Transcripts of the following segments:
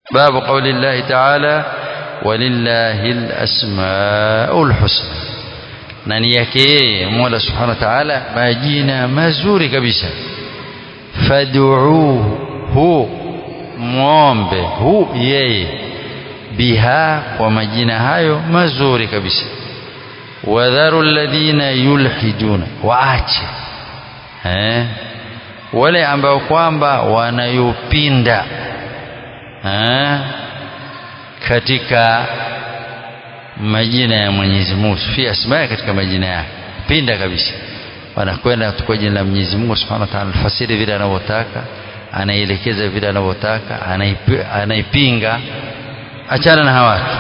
باب قول الله تعالى ولله الأسماء الحسنى nani yake yeye Mola Subhanahu wa Ta'ala majina mazuri kabisa fad'uuhu muombe hu yeye biha kwa majina hayo mazuri kabisa wadharu alladhina yulhiduna waache eh wale ambao kwamba wanayopinda eh katika majina ya Mwenyezi Mungu fi asmaa katika majina yake pinda kabisa wanakwenda kwa jina la Mwenyezi Mungu Subhanahu wa Ta'ala fasiri vile anavyotaka anaelekeza vile anavyotaka anaipinga achana na hawatu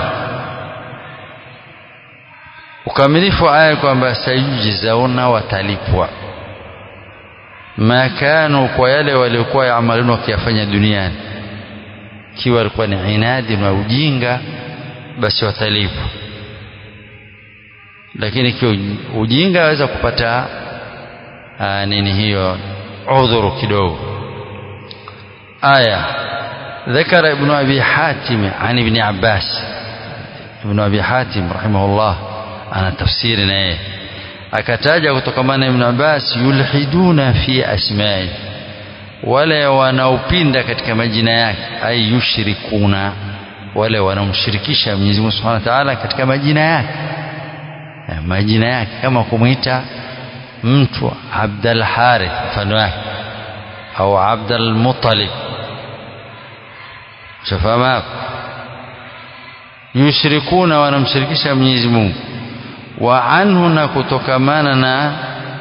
ukamilifu wa aya kwamba sayujizauna watalipwa makanu kwa yale waliokuwa yaamaluna wakiyafanya duniani kiwa walikuwa ni inadi na ujinga basi watalipwa lakini ikiwa ujinga aweza kupata aa, nini hiyo udhuru kidogo aya ذكر ابن أبي حاتم عن ابن عباس ابن أبي حاتم رحمه الله أنا تفسيرنا إيه akataja kutokamana ibn Abbas yulhiduna fi asma'i wale wanaopinda katika majina yake ay yushrikuna wale wanaomshirikisha Mwenyezi Mungu Subhanahu wa Ta'ala katika majina yake majina yake kama kumuita mtu Abdul Harith mfano wake au Abdul Muttalib shafahamu hapo yushrikuna wanamshirikisha Mwenyezi Mungu wa anhu na kutokamana na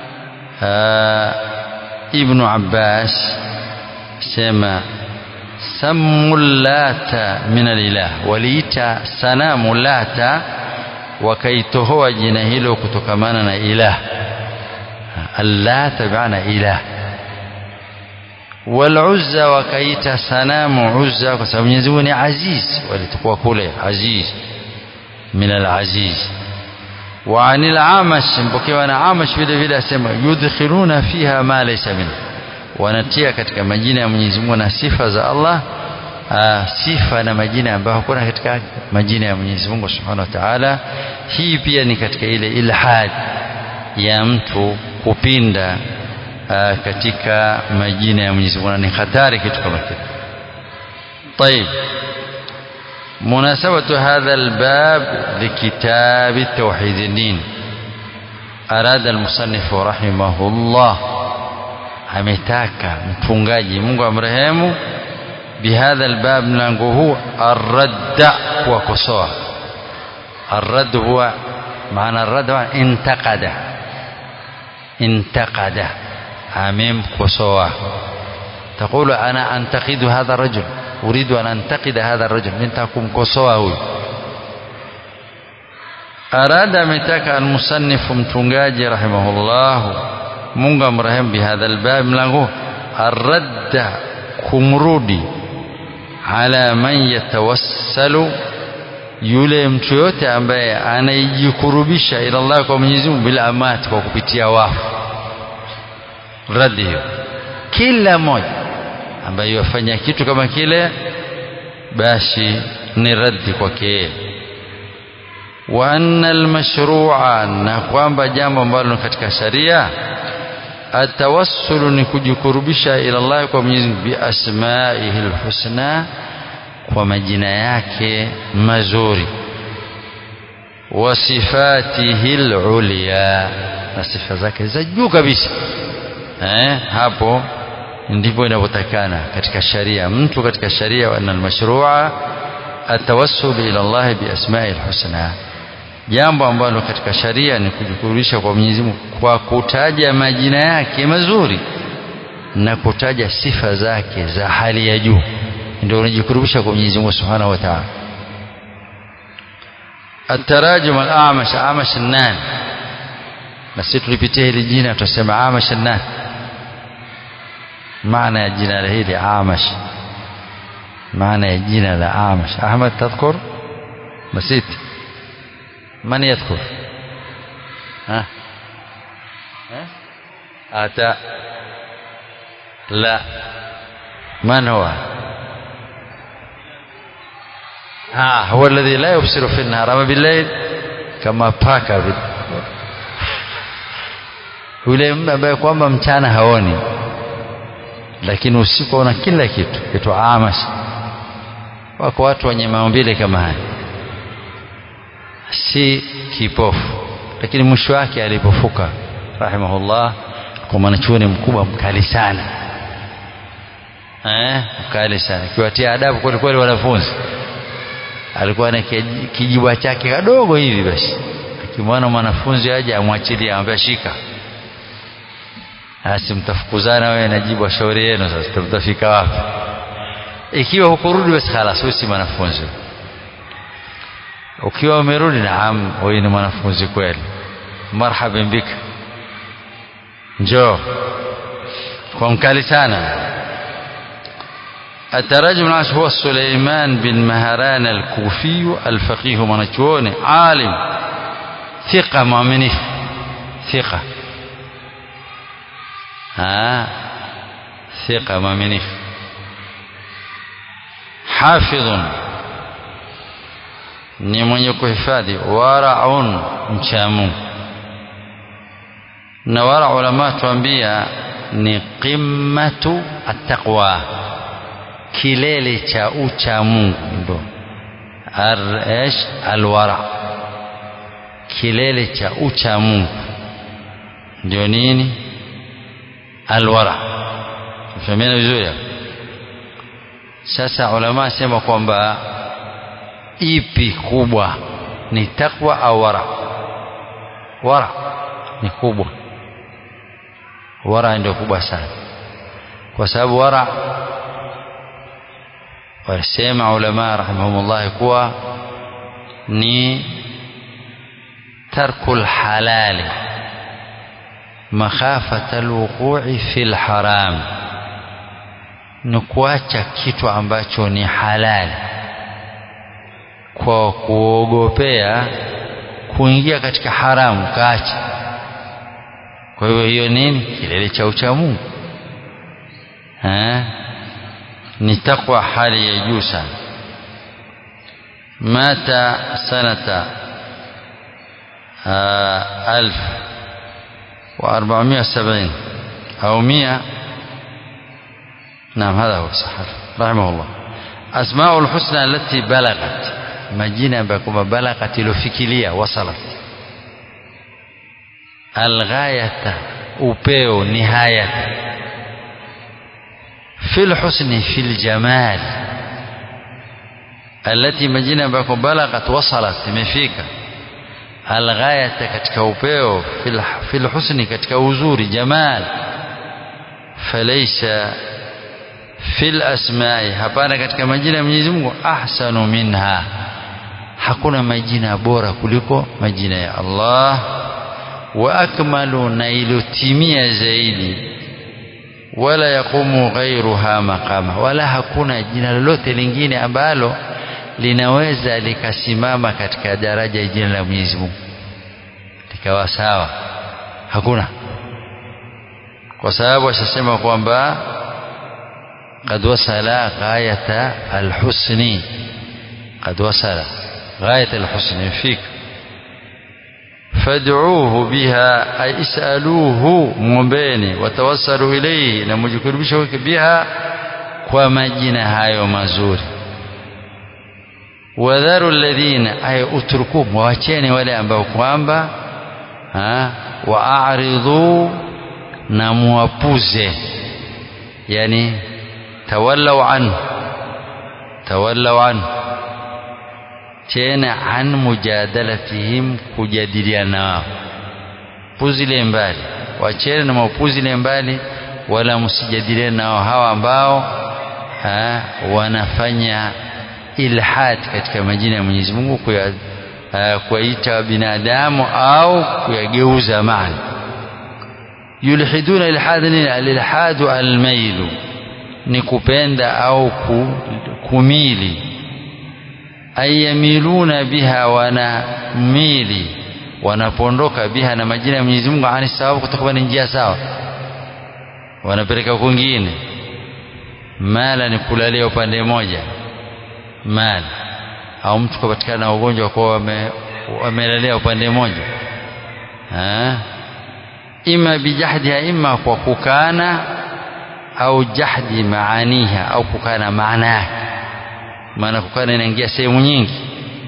Ibn Abbas sema sammu lata min alilah waliita sanamu lata wakaitohoa jina hilo kutokamana na ilah allata biana ilah والعزى وكايتا سنام عزى وسبب يزوني عزيز ولتقوى كله عزيز من العزيز وعن العامش مبكي انا عامش vile vile asema yudkhiluna fiha ma laysa min wanatia katika majina ya Mwenyezi Mungu na sifa za Allah aa, sifa na majina ambayo hakuna katika majina ya Mwenyezi Mungu Subhanahu wa Ta'ala hii pia ni katika ile ilhad ya mtu kupinda aa, katika majina ya Mwenyezi Mungu ni hatari kitu kama kile طيب مناسبة هذا الباب لكتاب التوحيد الدين أراد المصنف رحمه الله ametaka mfungaji Mungu amrehemu bihadha albab mlango huu arradda kuwakosoa arradd huwa maana arradd huwa intaqada intaqada amemkosoa تقول أنا أنتقد هذا الرجل أريد أن أنتقد هذا الرجل من تكون كسوه أراد متك المصنف متنجاجي رحمه الله mungu mrehemu bihadha albab mlango arradda kumrudi ala man yatawassalu yule mtu yote ambaye anaijikurubisha ila Allah kwa Mwenyezi Mungu bila amati kwa kupitia wafu raddi hiyo kila mmoja ambaye yafanya kitu kama kile basi ni raddi kwake wa anna almashru'a na kwamba jambo ambalo katika sharia atawassulu ni kujikurubisha ila Allah kwa Mwenyezi Mungu bi asma'ihi alhusna kwa majina yake mazuri wa sifatihi alulya na sifa zake za juu kabisa eh hapo ndipo inavyotakana katika sharia mtu katika sharia wa almashru'a atawassul ila Allah bi asma'ihi alhusna jambo ambalo katika sharia ni kujikurubisha kwa Mwenyezi Mungu kwa kutaja majina yake mazuri na kutaja sifa zake za hali ya juu ndio unajikurubisha kwa Mwenyezi Mungu Subhanahu wa Ta'ala التراجم الأعمش أعمش النان na sisi tulipitia hili jina tutasema Amash النان maana ya jina hili Amash maana ya jina la Amash Ahmad tadhkur nasiti من يذكر ها ها أتى لا من هو ah huwa alladhi la yubsiru fi an-nahar ama bil-layl kama paka vile yule ambaye kwamba mchana haoni lakini usiku una kila kitu kitu amash wako watu wenye maumbile kama haya si kipofu lakini mwisho wake alipofuka rahimahullah kwa mwanachuoni mkubwa mkali sana eh mkali sana kiwatia adabu kweli kweli wanafunzi alikuwa na kijibwa chake kadogo hivi basi akimwona mwanafunzi aje amwachilie amwambia shika basi mtafukuzana wewe na jibu shauri yenu sasa mtafika wapi ikiwa hukurudi basi khalas wewe si mwanafunzi ukiwa umerudi naam wewe ni mwanafunzi kweli marhaban bika njoo kwa mkali sana التراجم العاش هو سليمان بن مهران الكوفي الفقيه منجوني عالم ثقة مؤمنه ثقة ها ثقة مؤمنه حافظ ni mwenye kuhifadhi waraun mcha Mungu na wara ulama tuambia ni qimmatu attaqwa kilele cha ucha Mungu ndo aresh alwara kilele cha ucha Mungu ndio nini alwara tufahamiana vizuri sasa ulama sema kwamba ipi kubwa ni takwa au wara wara ni kubwa wara ndio kubwa sana kwa sababu wara wasema ulama rahimahumullah kuwa ni tarku lhalali makhafata alwuqui fi lharam ni kuacha kitu ambacho ni halali kwa kuogopea kuingia katika haramu kaacha kwa hivyo hiyo nini kilele cha ucha Mungu ni takwa hali ya juu sana mata sanata alf wa arba'amia sabini au mia نعم هذا هو صحيح رحمه الله أسماء الحسنى التي بلغت majina ambayo kwamba balaghat ilofikilia wasalat alghayata upeo nihayata fi lhusni fi ljamal alati majina ambayo balaghat wasalat imefika alghayata katika upeo fi lhusni katika uzuri jamal falaysa fi lasmai hapana katika majina ya Mwenyezi Mungu ahsanu minha hakuna majina bora kuliko majina ya Allah wa akmalu na ilotimia zaidi wala yaqumu ghairuha maqama wala hakuna jina lolote lingine ambalo linaweza likasimama katika daraja ya jina la Mwenyezi Mungu likawa sawa hakuna kwa sababu ashasema kwamba قد وصل غاية الحسن قد وصل غاية الحسن فيك فادعوه بها أي اسألوه مبيني وتوسلوا إليه نمجكربشه بها ومجنا هايو مزوري wadharu alladhina ay utrukum waacheni wale ambao kwamba waaridhu na muwapuze yani tawallau anhu tawallau anhu tena an mujadalatihim kujadiliana nao puzile mbali wachene na maupuzile mbali wala msijadiliane nao hawa ambao ha, wanafanya ilhad katika majina ya Mwenyezi Mungu kuya kuwaita binadamu au kuyageuza maana yulhiduna ilhad nini alilhadu almailu ni kupenda au kumili ayamiluna biha wanamili wanapondoka biha na majina ya Mwenyezi Mungu ani sawabu kutokuwa ni njia sawa wanapeleka kwingine mala ni kulalia upande moja mali au mtu kupatikana na ugonjwa kwa wame, wamelelea upande mmoja ima bijahdiha ima kwa kukana au jahdi maaniha au kukana maana yake maana kukana inaingia sehemu nyingi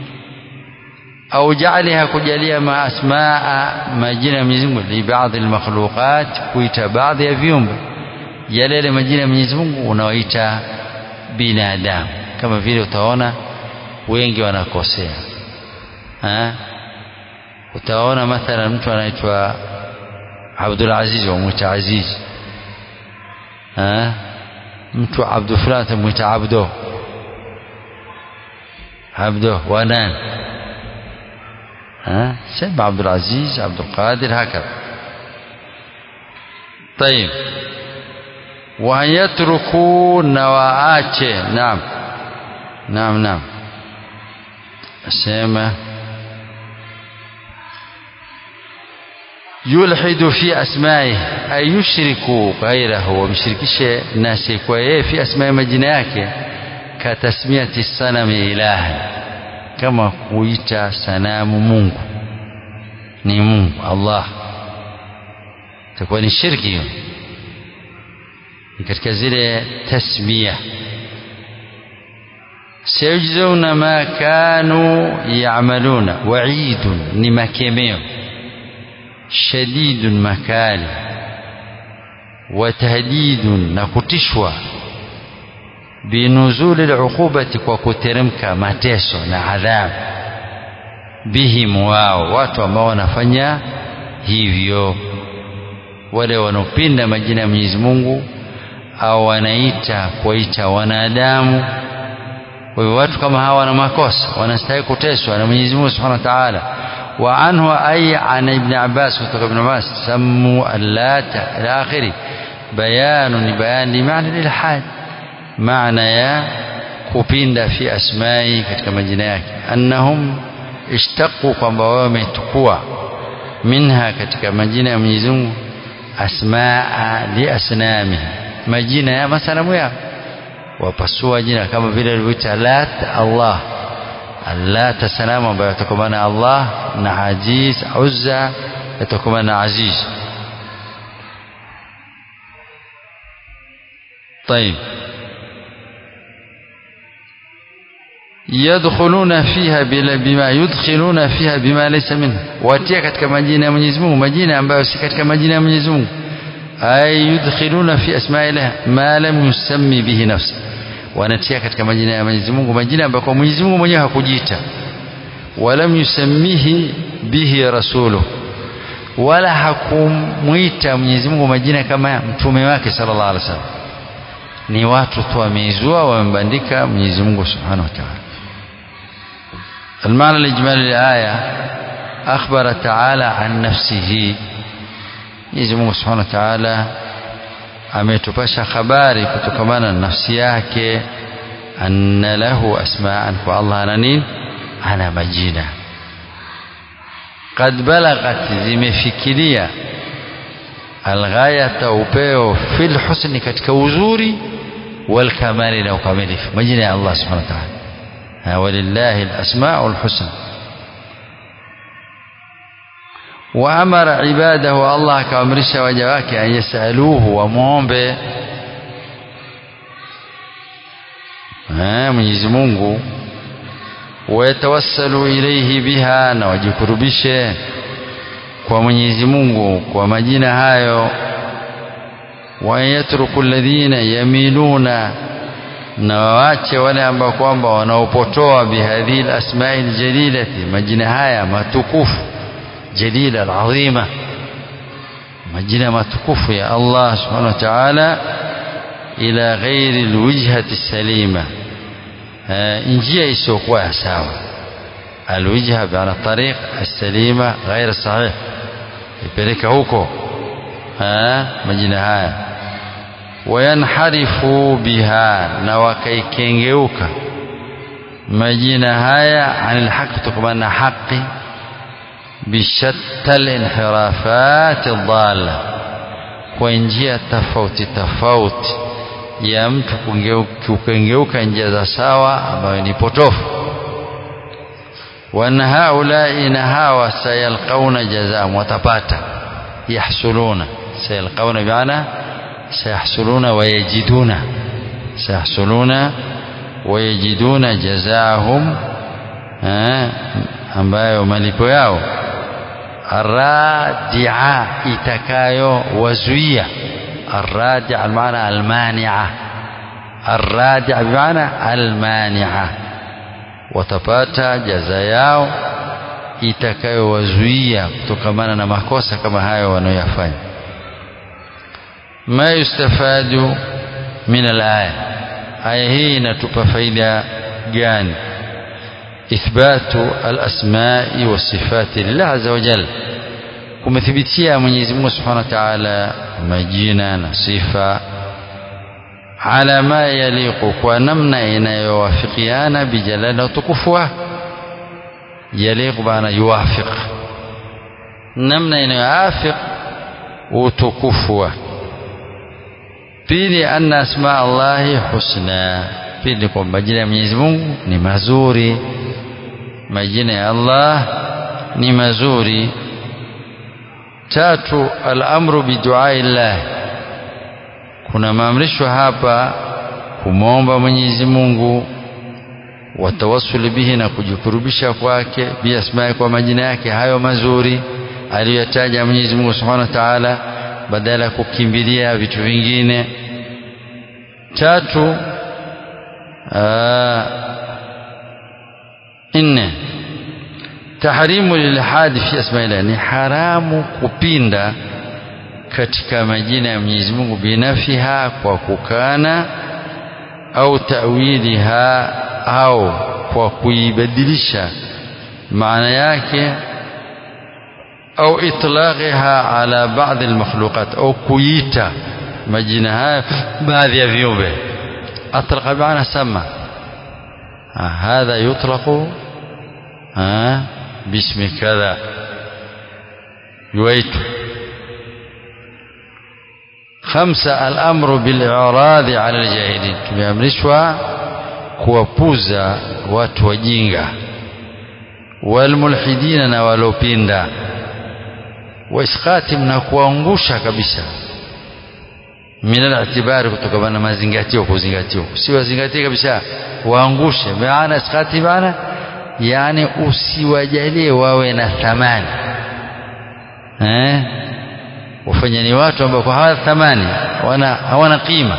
au jaaliha kujalia ma asmaa majina ya Mwenyezi Mungu li baadhi almakhluqat kuita baadhi ya viumbe yale yale majina ya Mwenyezi Mungu unaoita binadamu kama vile utaona wengi wanakosea ha? utaona mathalan mtu anaitwa Abdul Aziz wamwita Aziz ha? mtu Abdul fulani tamwita Abdo Abdo wanan ها سمى عبد العزيز عبد القادر هكذا طيب وأن يتركوا نواعاته نعم نعم نعم سمى يلحد في أسمائه أي يشرك غيره ومشركش ناس في أسماء مجناك كتسمية الصنم إلها kama kuita sanamu Mungu ni Mungu Allah itakuwa ni shirki hiyo ni katika zile tasmia sayujzauna ma kanu yamaluna waidun ni makemeo shadidun makali watahdidun na kutishwa binuzuli luqubati kwa kuteremka mateso na adhabu bihim wao watu ambao wanafanya hivyo wale wanaopinda majina ya Mwenyezi Mungu au wanaita kuwaita wanadamu kwa hivyo watu kama hawa wana makosa wanastahili kuteswa na Mwenyezi Mungu Subhanahu wa Ta'ala wa anhu ay an ibn Abbas kutoka ibn Abbas sammu allata ila akhiri bayanu ni bayani maana ilhad maana ya kupinda fi asmai katika majina yake annahum ishtaqu kwamba wao wametukua minha katika majina ya Mwenyezi Mungu asmaa li asnami majina ya masanamu yao wapasua jina kama vile alivyoita Lat Allah Lat sanamu ambayo yatokomana na Allah na Aziz Uzza yatokomana na Aziz طيب yadkhuluna fiha bila bima yudkhiluna fiha bima laysa minhu watia katika majina ya Mwenyezi Mungu majina ambayo si katika majina ya Mwenyezi Mungu ay yudkhiluna fi asma'illah ma lam yusammi bihi nafsi wanatia katika majina ya Mwenyezi Mungu majina ambayo kwa Mwenyezi Mungu mwenyewe hakujiita walam yusammihi bihi rasuluhu wala hakumwita Mwenyezi Mungu majina kama mtume wake sallallahu alaihi wasallam ni watu tu wameizua wamebandika Mwenyezi Mungu subhanahu wa ta'ala المعنى الإجمالي للآية أخبر تعالى عن نفسه Mwenyezi Mungu Subhanahu wa Ta'ala ametupasha habari kutokamana na nafsi yake anna lahu asma'an kwa Allah ana nini ana majina qad balaghat zimefikiria alghayata upeo fil husni katika uzuri wal kamali na ukamilifu majina ya Allah Subhanahu wa Ta'ala ولله الأسماء الحسنى وأمر عباده الله كأمرش وجواك أن يسألوه ومومبه Mwenyezi Mungu wayatawassalu ilaihi biha na wajikurubishe kwa Mwenyezi Mungu kwa majina hayo wa yatruku alladhina yamiluna na waache wale ambao kwamba wanaopotoa bihadhihi alasma'i aljalilati majina haya matukufu jalila alazima majina matukufu ya Allah subhanahu wa ta'ala ila ghairi alwijhati salima njia isiyokuwa ya sawa alwijha bi'ala tariq as-salima ghair sahih ipeleka huko majina haya wayanharifu biha na wakaikengeuka majina haya anil haqi kutokana na haqi bishatta linhirafat dhalla kwa njia tofauti tofauti ya mtu kukengeuka njia za sawa ambayo ni potofu وأن هؤلاء نهاوا سيلقون جزاء وتباتا يحصلون سيلقون بمعنى سيحصلون ويجدون سيحصلون ويجدون جزاءهم ambayo malipo yao arradia itakayo wazuia arradia almaana almania arradia bimaana almania watapata jaza yao itakayowazuia kutokamana na makosa kama hayo wanayoyafanya ma yustafadu min alaya aya hii inatupa faida gani ithbatu alasmai wasifati lillah azza wa jalla kumethibitishia Mwenyezi Mungu Subhanahu wa Ta'ala majina na sifa ala ma yaliqu kwa namna inayowafikiana bijalali na utukufu wake yaliqu bana yuwafiq namna inayoafiq utukufu wake pili anna asma Allahi husna pili kwa majina ya Mwenyezi Mungu ni mazuri majina ya Allah ni mazuri tatu al-amru biduai llah kuna maamrisho hapa kumwomba Mwenyezi Mungu watawassul bihi na kujikurubisha kwake biasmai kwa majina yake hayo mazuri aliyotaja Mwenyezi Mungu Subhanahu wa Ta'ala badala ya kukimbilia vitu vingine tatu nne tahrimu lilhadi fi asmaillah ni haramu kupinda katika majina ya Mwenyezi Mungu binafiha kwa kukana au tawiliha au kwa kuibadilisha maana yake au itlaqaha ala baadhi almakhluqat au kuita majina haya baadhi ya viumbe atlaqa maana sama هذا يطلق باسم كذا يويت خمسة الأمر بالإعراض على الجاهلين tumeamrishwa kuwapuza watu wajinga walmulhidina na walopinda waisqatim na kuangusha kabisa min al-i'tibari kutokana na mazingatio kuzingatio si wazingatie kabisa waangushe maana isqati maana yani usiwajalie wawe na thamani eh wafanya ni watu ambao hawana thamani wana hawana qima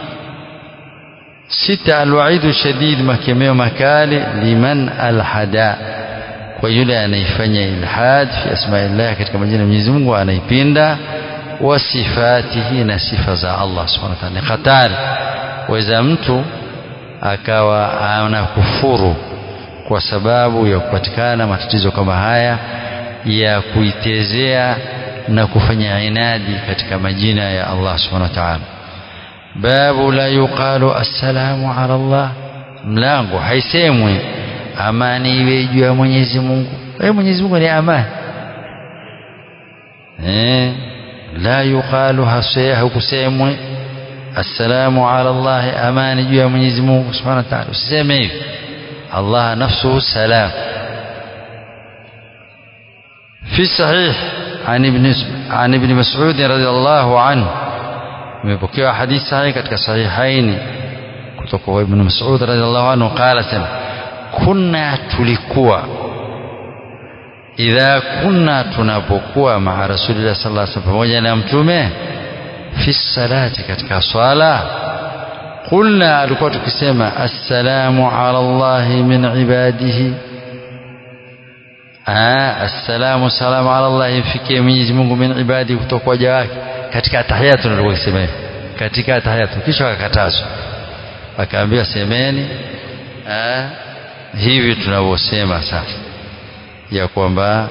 sita alwaidu shadid makemeo makali liman alhada kwa yule anaifanya ilhad fi asma'illah katika majina ya Mwenyezi Mungu anaipinda wa sifatihi na sifa za Allah subhanahu wa ta'ala hatari waweza mtu akawa anakufuru kwa sababu ya kupatikana matatizo kama haya ya kuitezea na kufanya inadi katika majina ya Allah subhanahu wa ta'ala babu la yuqalu assalamu ala Allah mlango haisemwi amani iwe juu ya Mwenyezi Mungu wewe Mwenyezi Mungu ni amani eh la yuqalu hasaya hukusemwi assalamu ala Allah amani juu ya Mwenyezi Mungu subhanahu wa ta'ala usiseme hivi Allah nafsuhu salam في صحيح عن ابن عن ابن مسعود رضي الله عنه imepokewa hadithi sahihi katika sahihaini kutoka kwa ibn Mas'ud radhiallahu anhu qala sema kunna tulikuwa idha kunna tunapokuwa maa rasulillah sallallahu alaihi wasallam pamoja na mtume fi salati katika swala qulna alikuwa tukisema assalamu ala Allah min ibadihi assalamu salamu ala Allah imfikie Mwenyezi Mungu min ibadi kutoka kwa waja wake katika tahiyatu ndio kusema hivi katika tahiyatu kisha wakatazwa akaambiwa semeni eh, hivi tunavyosema sasa ya kwamba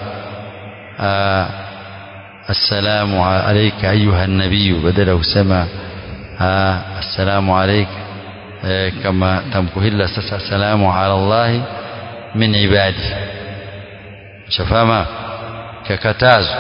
assalamu alayka ayuha nabiyu badala kusema assalamu alayka eh, kama tamko hili sasa assalamu ala Allah min ibadi shafama kakatazwa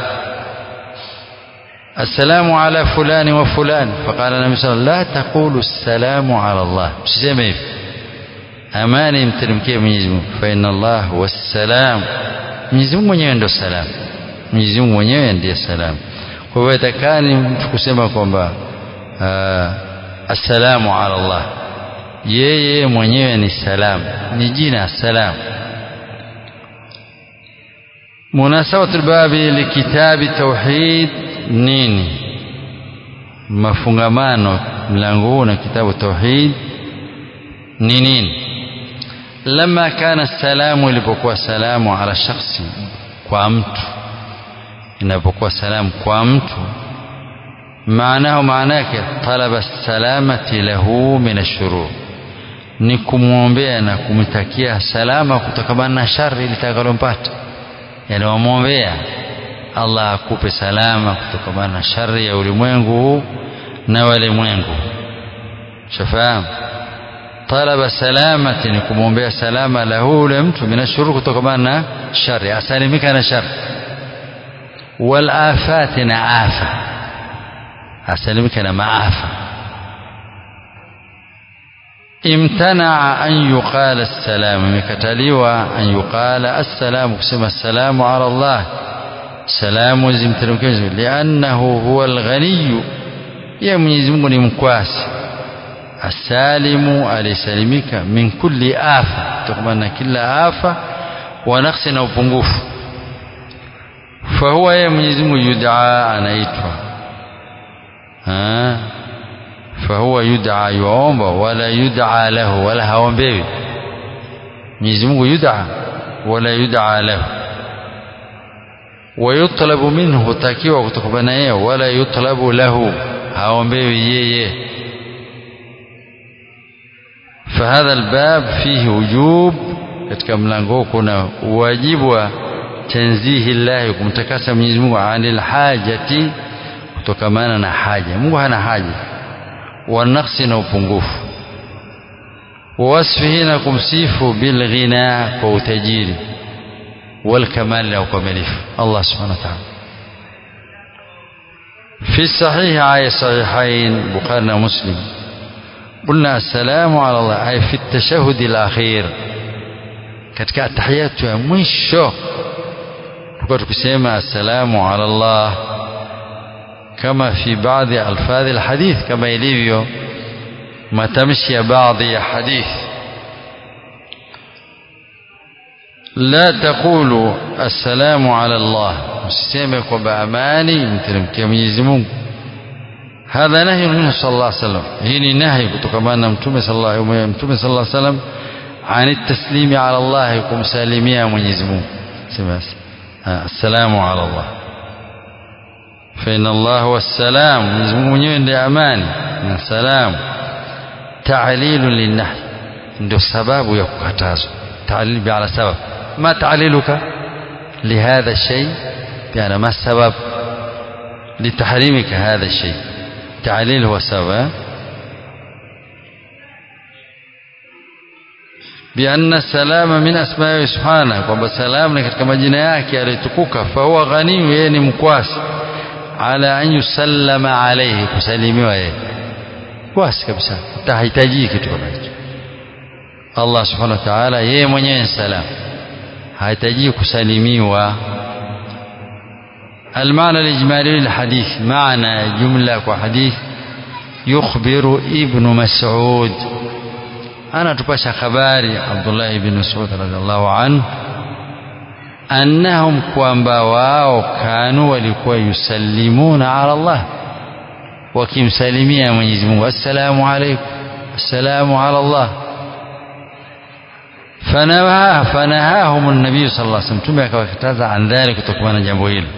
السلام على فلان وفلان فقال النبي صلى الله عليه وسلم لا تقولوا السلام على الله msiseme hivi amani imteremkie Mwenyezi Mungu fa inna Allah huwa salam Mwenyezi Mungu mwenyewe ndio salam Mwenyezi Mungu mwenyewe ndiye salam kwa hivyo itakani mtu kusema kwamba assalamu ala Allah yeye mwenyewe ni salam ni jina salam munasabatu albabi likitabi tauhid nini mafungamano mlango huu na kitabu tauhid ni nini lama kana salamu ilipokuwa salamu ala shakhsi kwa mtu inapokuwa salamu kwa mtu maanahu maana yake talaba salamati lahu min ashurur ni kumwombea na kumtakia salama kutokamana na shari litakalompata yani wamwombea Allah akupe salama kutokamana na shari ya ulimwengu huu na walimwengu shafahamu talaba salamati ni kumwombea salama lahu ule mtu min ashurur kutokamana na shari asalimika na shari wal afati na afa asalimika na maafa امتنع أن يقال السلام مكتليوا أن يقال السلام كسم السلام على الله سلام زمتلمكز لأنه هو الغني يا mwenyezi mungu ni mkwasi asalimu alisalimika min kulli afa kutokana na kila afa wa naqsi na upungufu fahuwa yeye mwenyezi mungu yudaa anaitwa fahuwa yudaa yuomba wala yudaa lahu wala haombewi mwenyezi mungu yudaa wala yudaa lahu wayutlabu minhu hutakiwa kutokana yeye wala yutlabu lahu haombewi yeye فهذا الباب فيه وجوب katika mlango huu kuna wajibu wa tanzihi llahi kumtakasa Mwenyezi Mungu anil hajati kutokamana na haja Mungu hana haja wa naqsi na upungufu wa wasfihi na kumsifu bil ghina kwa utajiri wal kamal na ukamilifu Allah subhanahu wa ta'ala في الصحيح آية صحيحين بخاري ومسلم قلنا السلام على الله أي في التشهد الأخير katika tahiyatu ya mwisho tulikuwa tukisema assalamu ala Allah kama fi baadhi alfadhi alhadith kama ilivyo matamshi ya baadhi ya hadith la taqulu assalamu ala Allah msiseme kwamba amani mteremkia Mwenyezi Mungu hadha nahy minhu sallallahu alaihi wasallam hii ni nahi kutokana na mtume sallallahu mtume sallallahu alaihi wasallam عن التسليم على الله كم سالميا mwenyezi Mungu sema assalamu ala Allah فإن الله هو السلام mwenyezi Mungu mwenyewe ndiye amani na salam تعليل للنهي ndio sababu ya kukatazwa تعليل على سبب ما تعليلك لهذا الشيء يعني ما السبب لتحريمك هذا الشيء تعليل هو سبب بأن السلام من أسماء سبحانه kwamba salam ni katika majina yake alitukuka fahuwa ghaniyu yeye ni mkwasi ala an yusallama alayhi kusalimiwa yeye kwasi kabisa utahitaji kitu kama hicho Allah subhanahu wa ta'ala yeye mwenyewe salam hahitaji kusalimiwa المعنى الإجمالي للحديث معنى جملة وحديث يخبر ابن مسعود أنا تباشى خباري عبد الله بن مسعود رضي الله عنه أنهم kwamba wao kanu walikuwa yusallimuna ala Allah wakimsalimia Mwenyezi Mungu assalamu alaykum assalamu ala Allah fanaha fanahahum an-nabiy sallallahu alayhi wasallam tume akawakataza an dhalik kutokana na jambo hilo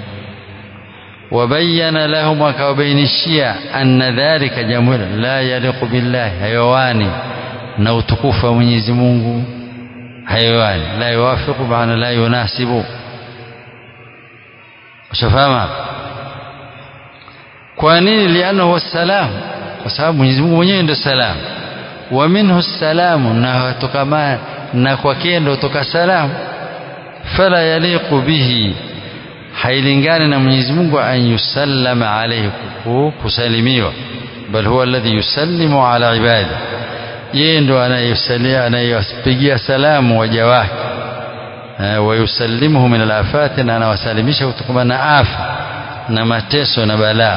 وبين لهم وكوبينشيا أن ذلك jambo hilo la yaliqu billahi hayawani na utukufu wa Mwenyezi Mungu hayawani la yuwafiqu maana la yunasibu ushafahamu kwa nini lianahu wassalam kwa sababu Mwenyezi Mungu mwenyewe ndio salam wa minhu salamu na tokama na kwake ndio toka salam fala yaliqu bihi hailingani na Mwenyezi Mungu an yusallama alayhi kusalimiwa bal huwa alladhi yusallimu ala ibadihi yeye ndo anayesalia anayewapigia salamu waja wake wayusallimuhu min alafati na anawasalimisha kutokana na afa na mateso na balaa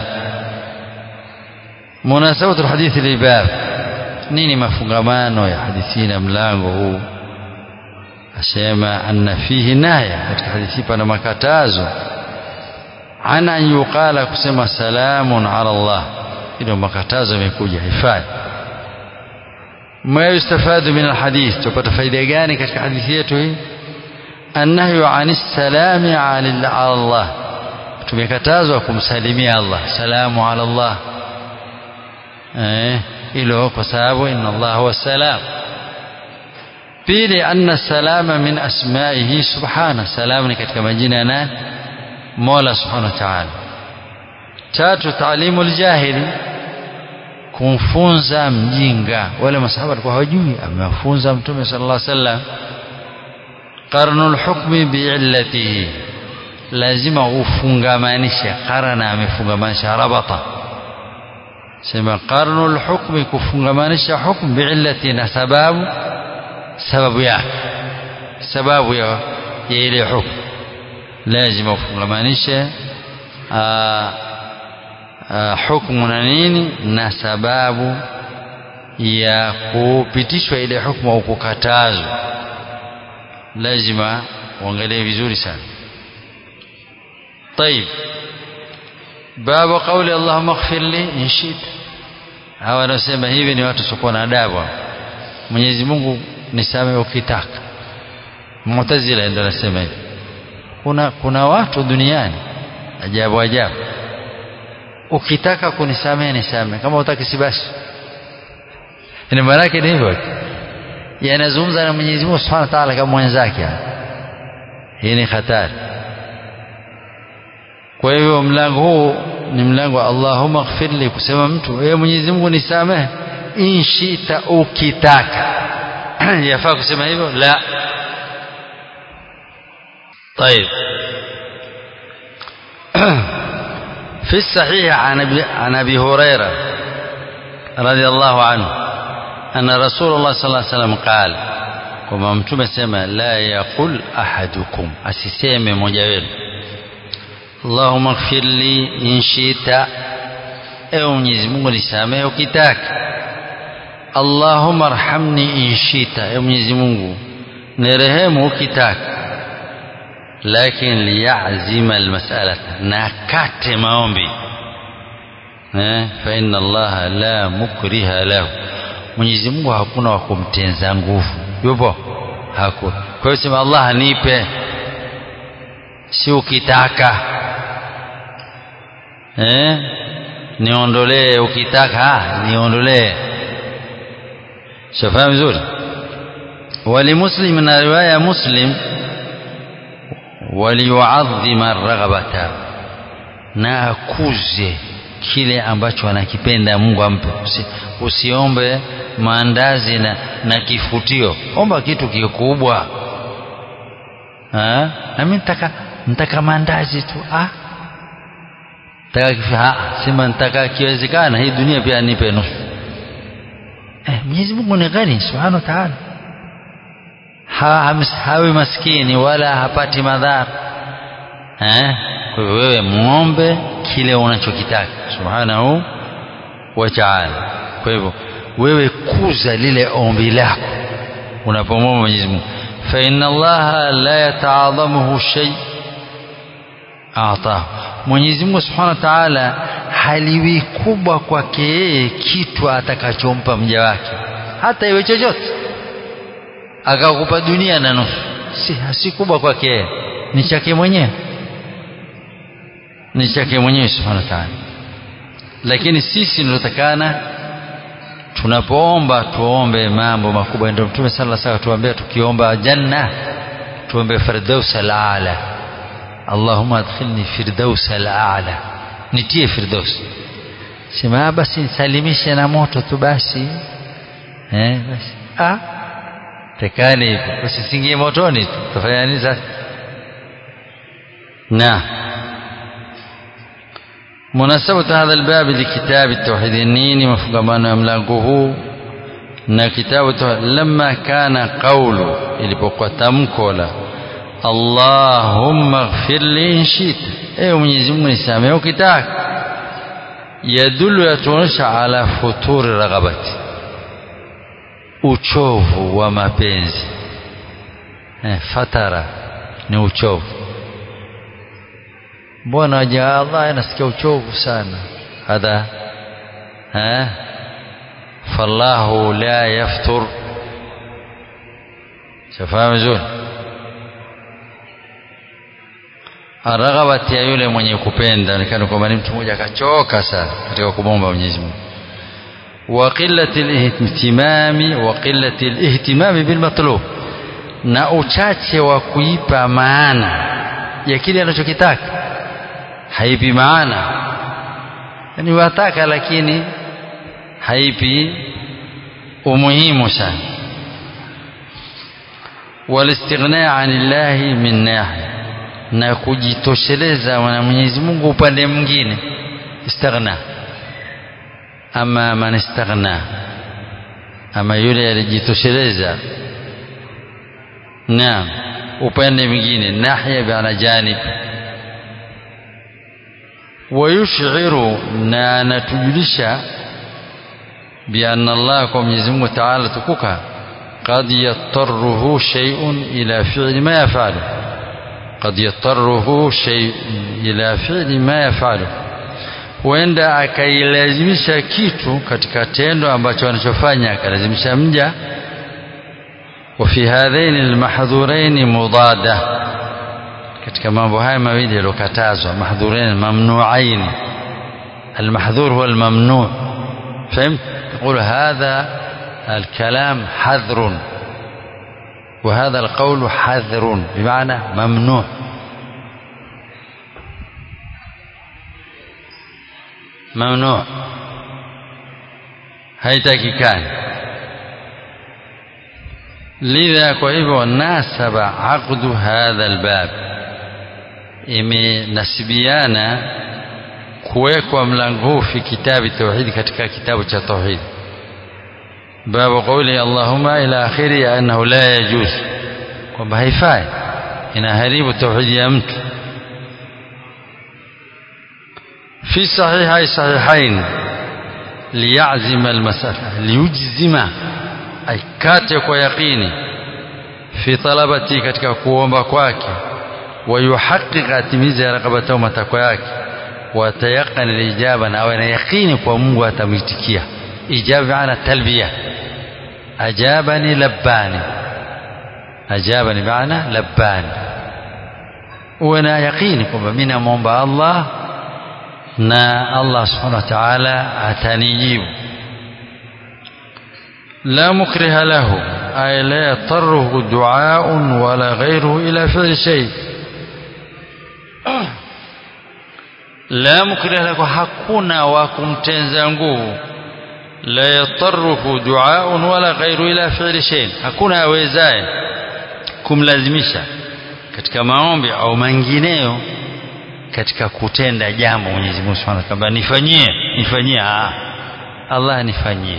munasabatu alhadithi libab nini mafungamano ya hadithi na mlango huu asema anna fihi naya katika hadithi pana makatazo ana an yuqala kusema salamun ala Allah ilo makatazo yamekuja hifadhi ma yustafadu min alhadith tupata faida gani katika hadithi yetu hii annahyu anis salami ala Allah tumekatazwa kumsalimia Allah salamu ala Allah eh ilo kwa sababu inna Allah huwa salam pili anna salama min asmaihi subhana salam ni katika majina ya nani mola subhanahu wa ta'ala tatu taalimu aljahili kumfunza mjinga wale masahaba walikuwa hawajui amewafunza mtume sallallahu alaihi wasallam qarnul hukmi bi'illatihi lazima ufungamanishe qarana amefungamanisha rabata sema qarnul hukmi kufungamanisha hukm bi'illati na sababu sababu yake sababu ya, ya ile hukm lazima ufungamanishe hukmu na nini na sababu ya kupitishwa ile hukmu au kukatazwa lazima uangalie vizuri sana طيب باب قول اللهم اغفر لي ان شئت hawa wanasema hivi ni watu sio na adabu Mwenyezi Mungu nisamehe ukitaka Mu'tazila ndio anasema hivi kuna kuna watu duniani ajabu ajabu ukitaka kunisamehe nisamehe kama utaki si basi ni maana yake ni hivyo yanazungumza na Mwenyezi Mungu Subhanahu wa Ta'ala kama mwenzake hii ni hatari kwa hivyo mlango huu ni mlango wa Allahumma ighfirli kusema mtu wewe Mwenyezi Mungu nisamehe inshita ukitaka yafaa kusema hivyo la طيب في الصحيح عن ابي عن ابي هريره رضي الله عنه ان رسول الله صلى الله عليه وسلم قال كما متوم سما لا يقول احدكم asiseme mmoja wenu اللهم اغفر لي ان شئت ewe Mwenyezi Mungu nisamehe ukitaka Allahumma arhamni in shita ewe Mwenyezi Mungu nirehemu ukitaka lakini liyazima almas'alata na kate maombi eh fa inna Allah la mukriha lahu Mwenyezi Mungu hakuna wa kumtenza nguvu yupo hakuna kwa hiyo sema Allah nipe si ukitaka eh niondolee ukitaka niondolee shafahamu vizuri walimuslim na riwaya muslim waliyuadhima raghabata na akuze kile ambacho anakipenda Mungu ampe Usi, usiombe maandazi na, na kifutio omba kitu kikubwa na mimi nitaka nitaka maandazi tu ah taka sema nitaka kiwezekana hii dunia pia nipe nusu eh Mwenyezi Mungu ni ghani subhanahu wa ta'ala ha, hawi maskini wala hapati madhara eh kwa hivyo wewe muombe kile unachokitaka subhanahu wa ta'ala kwa hivyo wewe kuza lile ombi lako unapomwomba Mwenyezi Mungu fa inna Allah la yataadhamuhu shay atahu Mwenyezi Mungu Subhanahu wa Ta'ala haliwi kubwa kwake yeye kitu atakachompa mja wake hata iwe chochote akakupa dunia na nusu si si kubwa kwake yeye ni chake mwenyewe ni chake mwenyewe Subhanahu wa Ta'ala lakini sisi tunatakana tunapoomba tuombe mambo makubwa ndio Mtume sallallahu alaihi wasallam tuambia tukiomba janna tuombe firdaus al-aala Allahumma adkhilni firdaus al-aala nitie firdaus sema basi nisalimishe na moto tu basi eh basi ah tekani hivyo usisingie motoni tufanya nini sasa na مناسبة هذا الباب لكتاب التوحيد النيني مفقمان ملاقه na kitabu lamma kana qawlu ilipokuwa tamko la Allahumma ighfir li in shita ewe Mwenyezi Mungu nisamehe ukitaka yadullu yatuonyesha ala futuri raghabati uchovu wa mapenzi eh, fatara ni uchovu mbona waja Allah anasikia uchovu sana hadha eh fallahu la yaftur shafahamu vizuri araghabati ya yule mwenye kupenda nikana kwamba ni mtu mmoja akachoka sana katika kumwomba Mwenyezi Mungu wa qillati al-ihtimami wa qillati al-ihtimami bil matlub na uchache wa kuipa maana ya kile anachokitaka haipi maana yani wataka lakini haipi umuhimu sana walistighna anillahi min nahi na kujitosheleza na Mwenyezi Mungu upande mwingine istaghna ama man istaghna ama yule alijitosheleza naam upande mwingine nahya bi'ala janib ويشعر na anatujulisha بأن الله kwa Mwenyezi Mungu Ta'ala tukuka قد يضطره شيء إلى فعل ما يفعله قد يضطره شيء إلى فعل ما يفعله huenda akailazimisha kitu katika tendo ambacho anachofanya akalazimisha mja وفي هذين المحظورين مضادة katika mambo haya mawili yaliyokatazwa mahdhurain mamnuain المحظور هو الممنوع فهمت يقول هذا الكلام حذر وهذا القول حذر بمعنى ممنوع ممنوع haitakikani lidha kwa hivyo nasaba aqdu hadha albab imenasibiana kuwekwa mlango huu fi kitabi tauhidi katika kitabu cha tauhidi babu qauli allahumma ila akhiri annahu la yajuz kwamba haifai inaharibu tauhidi ya mtu في صحيحي صحيحين ليعزم المسألة ليجزم أي كاتك ويقيني في طلبتي katika kuomba kwake ويحقق atimize ragabatahu matakwa yake watayaqan alijaba na awe na yaqini kwa Mungu atamitikia ijaba maana talbiya ajabani labbani ajabani maana labbani uwe na yaqini kwamba mimi namwomba Allah na Allah subhanahu wa ta'ala atanijibu la mukriha lahu ay la yatarruhu du'a'un wala ghayruhu ila fi'li shay la mukriha lahu hakuna wa kumtenza nguvu la yatarruhu du'a'un wala ghayruhu ila fi'li shay hakuna awezaye kumlazimisha katika maombi au mengineyo katika kutenda jambo Mwenyezi Mungu Subhanahu wa Ta'ala nifanyie nifanyie ah Allah nifanyie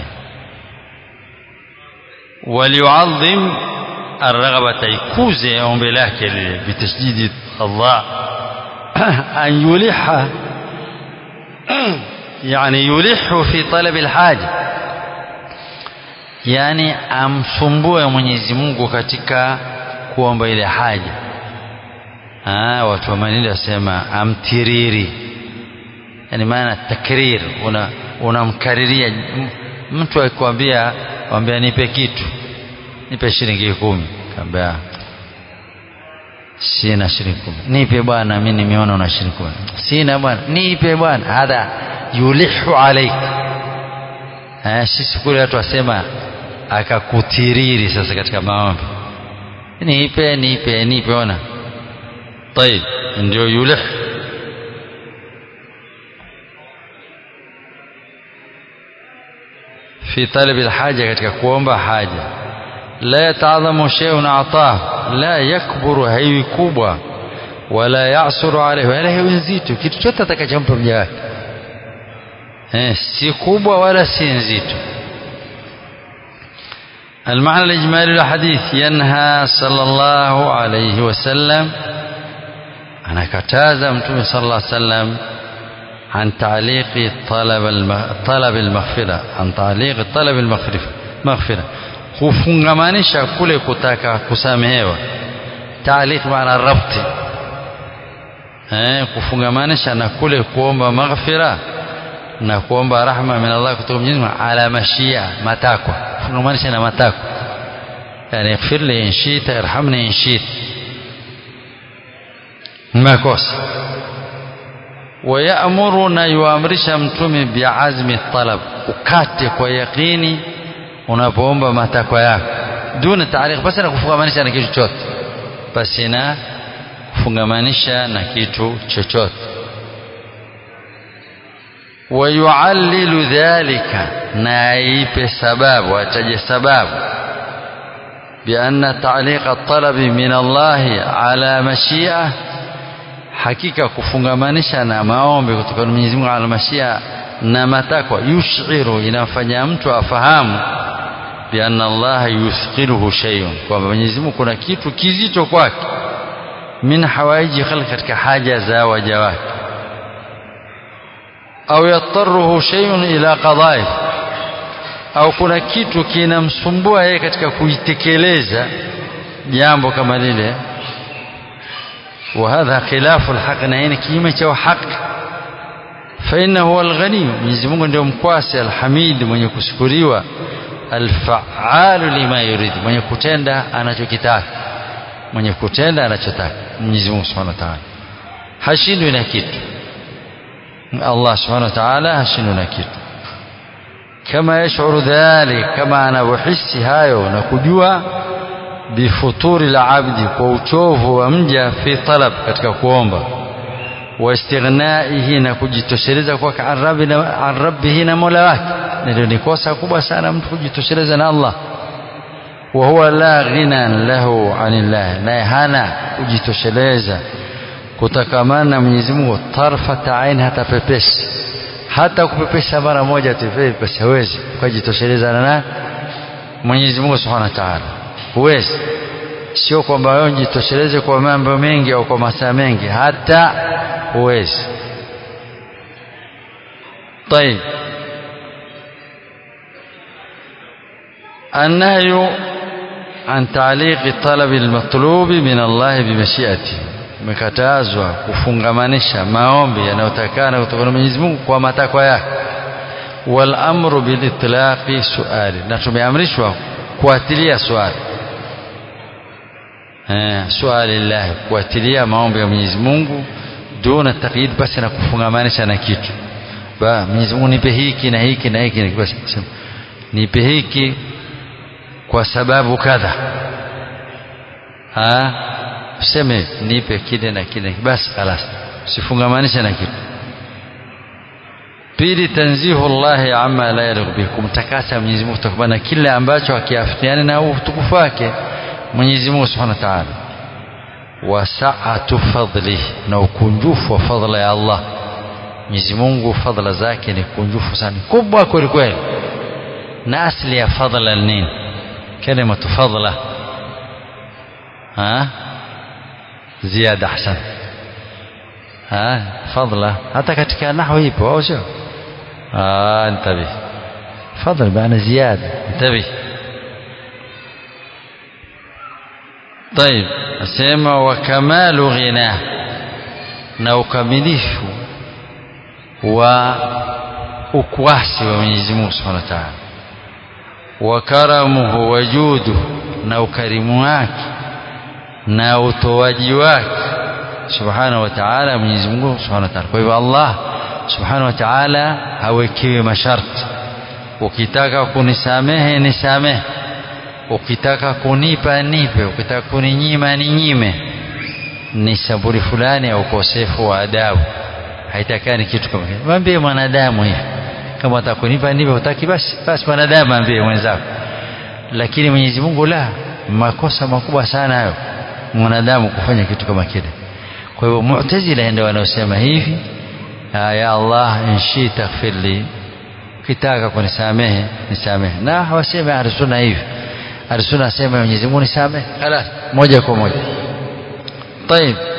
waliuadhim arghabata ikuze ombi lake lile bitasjidi Allah an yuliha yani yulihu fi talab alhaja yani amsumbue Mwenyezi Mungu katika kuomba ile haja ah watu wa manini wasema amtiriri yani maana takrir una unamkariria mtu akikwambia kwambia nipe kitu nipe shilingi kumi kaambia sina shilingi kumi nipe bwana mimi nimeona una shilingi kumi sina bwana nipe bwana hadha yulihu alaik eh sisi kule watu wasema akakutiriri sasa katika maombi nipe nipe nipe ona طيب ndio yulih في طلب الحاجة katika kuomba haja la yataadhamu shay'un atah la yakburu haiwi kubwa wala yasuru alayhi wala haiwi nzito kitu chote atakachompa mja wake eh si kubwa wala si nzito المعنى الإجمالي للحديث ينهى صلى الله عليه وسلم أنا كتازة متوم صلى الله عليه وسلم عن تعليق طلب الم... طلب المغفرة عن تعليق طلب المغفرة مغفرة kufungamanisha kule kutaka kusamehewa taaliq maana rabti eh kufungamanisha na kule kuomba maghfira na kuomba rahma min Allah kutoka Mwenyezi Mungu ala mashia matakwa kufungamanisha na matakwa yani ighfir li in shita irhamni in shita makosa ويأمرنا يوامرisha mtume biazmi talab ukate kwa yakini unapoomba matakwa yako duna taariq basi na kufungamanisha na kitu chochote basi na kufungamanisha na kitu chochote wayuallilu dhalika na aipe sababu ataje sababu بأن تعليق الطلب من الله على مشيئة hakika kufungamanisha na maombi kutoka kwa Mwenyezi Mungu ala mashia na matakwa yushiru inafanya mtu afahamu bi anna Allah yuthqiluhu shay'un kwamba Mwenyezi Mungu kuna kitu kizito kwake min hawaiji khalq katika haja za waja wake au yattaruhu shay'un ila qada'i au kuna kitu kinamsumbua yeye katika kuitekeleza jambo kama lile وهذا خلاف الحق نين كيما تشو حق فإنه هو الغني Mwenyezi Mungu ndio mkwasi alhamid mwenye kushukuriwa alfaalu lima yurid mwenye kutenda anachokitaka mwenye kutenda anachotaka Mwenyezi Mungu Subhanahu wa Ta'ala hashindwi na kitu Allah Subhanahu wa Ta'ala hashindwi na kitu kama yashuru dhalik kama anavyohisi hayo na kujua bifuturi la abdi kwa uchovu wa mja fi talab katika kuomba wa istighnaihi na kujitosheleza kwake an rabbihi na mola wake ndio ni kosa kubwa sana mtu kujitosheleza na Allah wa huwa la ghinan lahu anillah naye hana kujitosheleza kutakamana na Mwenyezi Mungu tarfata ain hata pepesi hata kupepesa mara moja tu pesa hawezi kujitosheleza na Mwenyezi Mungu Subhanahu wa Ta'ala huwezi sio kwamba wewe jitosheleze kwa mambo mengi au kwa masaa mengi hata huwezi طيب النهي عن تعليق طلب المطلوب من الله بمشيئته umekatazwa kufungamanisha maombi yanayotakana kutoka kwa Mwenyezi Mungu kwa matakwa yake wal amru bil itlaqi suali na tumeamrishwa kuatilia swali swali llah kuatilia maombi ya Mwenyezi Mungu duna taqyid basi na kufungamanisha na kitu ba Mwenyezi Mungu nipe hiki na hiki na hiki basi nipe hiki kwa sababu kadha ha useme nipe kile na kile basi خلاص usifungamanishe na kitu pili tanzihu Allah amma la yaliq bihi kumtakasa Mwenyezi Mungu kutokana na kile ambacho hakiafikiani na utukufu wake Mwenyezi Mungu Subhanahu wa Ta'ala wa sa'atu fadli na ukunjufu wa fadla ya Allah Mwenyezi Mungu fadla zake ni kunjufu sana kubwa kweli kweli na asli ya fadla nini kalima fadla ha ziada ahsan ha fadla hata katika nahwu ipo au sio ah انتبه فضل بمعنى زياده انتبه طيب asema wa kamalu ghina na ukamilifu wa ukwasi wa Mwenyezi Mungu Subhanahu wa Ta'ala wa karamuhu wa judu na ukarimu wake na utoaji wake Subhanahu wa Ta'ala Mwenyezi Mungu Subhanahu wa Ta'ala kwa hivyo Allah Subhanahu wa Ta'ala hawekiwi masharti ukitaka kunisamehe nisamehe ukitaka kunipa nipe ukitaka kuninyima ninyime ni saburi fulani ya ukosefu wa adabu haitakani kitu kama hicho mwambie mwanadamu hivi kama utakunipa nipe utaki basi basi mwanadamu ambie mwenzako lakini Mwenyezi Mungu la makosa makubwa sana hayo mwanadamu kufanya kitu kama kile kwa hivyo mu'tazila ndio wanaosema hivi ya Allah inshi taghfirli ukitaka kunisamehe nisamehe na hawasemi ahli sunna hivi Arsuna asema Mwenyezi Mungu nisamehe, خلاص moja kwa moja. طيب